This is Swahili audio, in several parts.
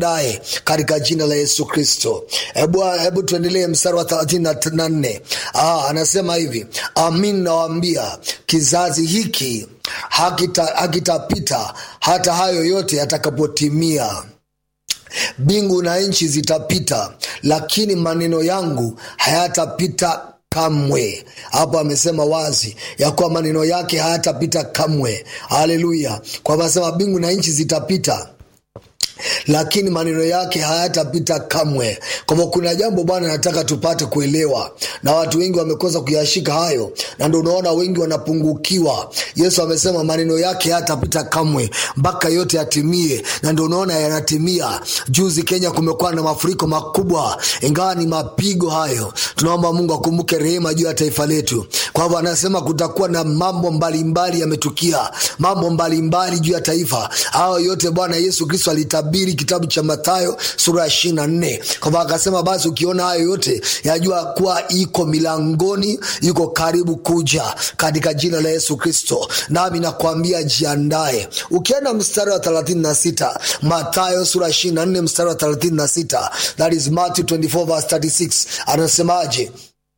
daye katika jina la Yesu Kristo. Hebu hebu tuendelee mstari wa thelathini na nne. Ah, anasema hivi, amin nawaambia kizazi hiki hakitapita hakita hata hayo yote yatakapotimia. Mbingu na nchi zitapita, lakini maneno yangu hayatapita kamwe. Hapo amesema wazi ya kuwa maneno yake hayatapita kamwe. Haleluya! Kwamba asema mbingu na nchi zitapita lakini maneno yake hayatapita kamwe. Kwamba kuna jambo Bwana anataka tupate kuelewa, na watu wengi wamekosa kuyashika hayo, na ndo unaona wengi wanapungukiwa. Yesu amesema maneno yake hayatapita kamwe mpaka yote yatimie, na ndo unaona yanatimia. Juzi Kenya kumekuwa na mafuriko makubwa, ingawa ni mapigo hayo. Tunaomba Mungu akumbuke rehema juu ya taifa letu. Kwa hivyo anasema kutakuwa na mambo mbalimbali yametukia, mambo mbalimbali juu ya taifa. Hayo yote Bwana Yesu Kristo alitabiri kitabu cha Mathayo sura ya ishirini na nne kwamba akasema, basi ukiona hayo yote yajua kuwa iko milangoni, iko karibu kuja, katika jina la Yesu Kristo. Nami nakwambia jiandae. Ukienda mstari wa thelathini na sita Mathayo sura ya ishirini na nne mstari wa thelathini na sita that is Matthew 24 verse 36 anasemaje?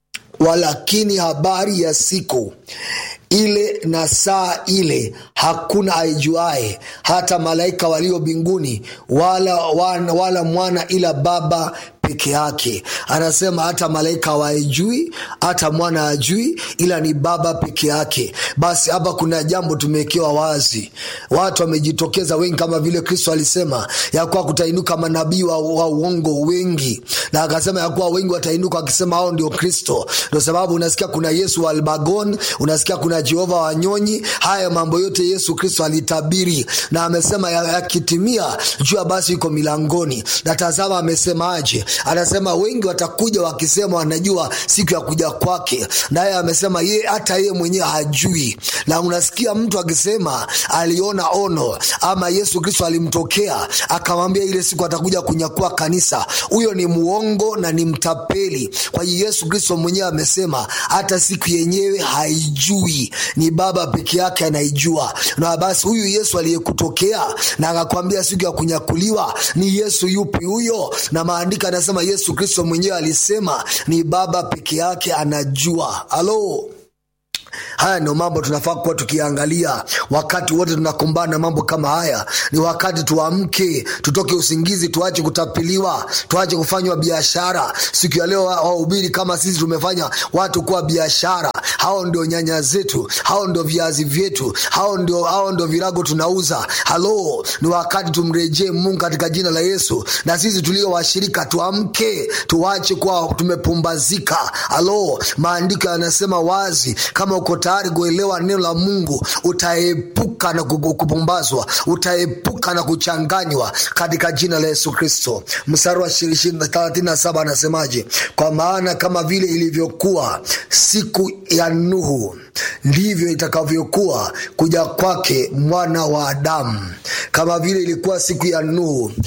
Walakini habari ya siku ile na saa ile hakuna aijuae, hata malaika walio mbinguni, wala, wala, wala mwana, ila Baba peke yake. Anasema hata malaika hawaijui, hata mwana ajui, ila ni Baba peke yake. Basi hapa kuna jambo tumewekewa wazi, watu wamejitokeza wengi, kama vile Kristo alisema ya kuwa kutainuka manabii wa, wa uongo wengi, na akasema ya kuwa wengi watainuka wakisema hao ndio Kristo. Ndio sababu unasikia kuna Yesu wa Albagon, unasikia kuna Jehova Wanyonyi. Haya mambo yote Yesu Kristo alitabiri na amesema yakitimia, ya jua basi iko milangoni. Na tazama amesemaje? Anasema wengi watakuja wakisema wanajua siku ya kuja kwake, naye amesema ye hata yeye mwenyewe hajui. Na unasikia mtu akisema aliona ono ama Yesu Kristo alimtokea akamwambia ile siku atakuja kunyakua kanisa. Huyo ni muongo na ni mtapeli. Kwa hiyo Yesu Kristo mwenyewe amesema hata siku yenyewe haijui, ni Baba peke yake anaijua. Na basi huyu Yesu aliyekutokea na akakwambia siku ya kunyakuliwa ni Yesu yupi huyo? Na maandiko anasema Yesu Kristo mwenyewe alisema ni Baba peke yake anajua. Halo. Haya ndio mambo tunafaa kuwa tukiangalia wakati wote tunakumbana na mambo kama haya. Ni wakati tuamke, tutoke usingizi, tuache kutapiliwa, tuache kufanywa biashara. Siku ya leo wahubiri kama sisi tumefanya watu kuwa biashara. Hao ndio nyanya zetu, hao ndio viazi vyetu, hao ndio, hao ndio virago tunauza. Halo, ni wakati tumrejee Mungu katika jina la Yesu, na sisi tulio washirika tuamke, tuache kuwa tumepumbazika. Halo, maandiko yanasema wazi kama uko tayari kuelewa neno la Mungu utaepuka na kupumbazwa, utaepuka na kuchanganywa katika jina la Yesu Kristo. Mstari wa thelathini na saba anasemaje? Kwa maana kama vile ilivyokuwa siku ya Nuhu ndivyo itakavyokuwa kuja kwake mwana wa Adamu. Kama vile ilikuwa siku ya Nuhu